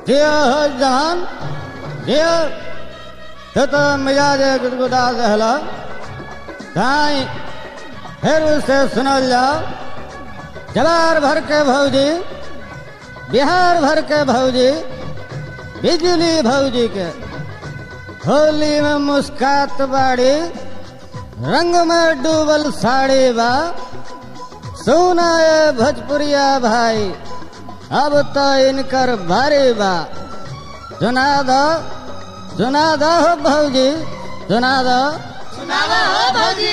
जियो हो जहान जियो तो तो मिजाज गुदगुदा दहला काई फिर उसे सुनल जाओ जवार भर के भौजी बिहार भर के भौजी बिजली भौजी के होली में मुस्कात बाड़ी रंग में डूबल साड़ी बा सुना ये भोजपुरिया भाई अब तो इनकर भारी बा सुना दो सुना दो हो भौजी सुना दो सुनावा हो भौजी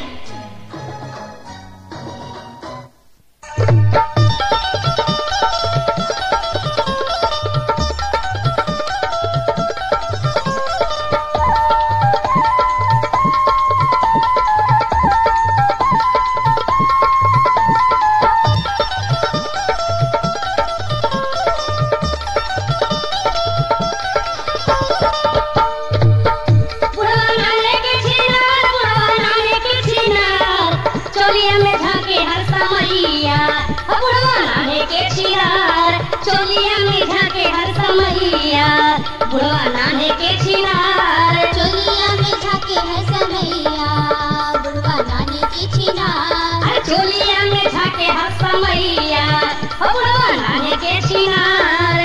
बुढ़वा नाने के छिनार बुढ़वा नाने के छिनार चोलिया में झाके हर समैया ओ बुढ़वा नाने के छिनार चोलिया में झाके हर समैया बुढ़वा नाने के छिनार चोलिया में झाके है समैया बुढ़वा नानी की छिनार अरे चोलिया में झाके हर समैया ओ बुढ़वा नाने के छिनार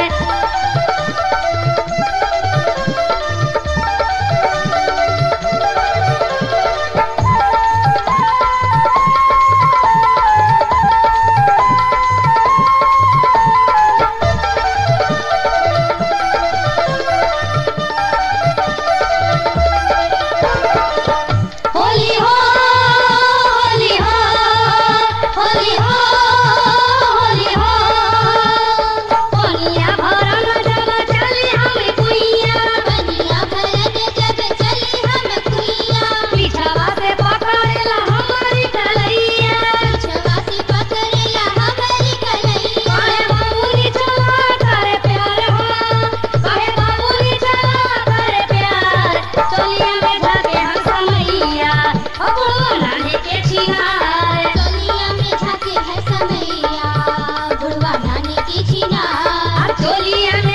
होली हो होली हो होली हो होली हो कोनिया भरन जब चली हम कुइया बनिया भरत जब चली हम कुइया पीछवा से पकड़ेला हमारी कलैया छवा से पकड़ेला हमारी कलैया कहे बाबूनी चला करे प्यार हो कहे बाबूनी चला करे प्यार चलिया में जाके हम समैया ओ बुढ़वा नाने के छिनार चोलिया में झाके है समैया बुढ़वा नानी की छिनार चोलिया में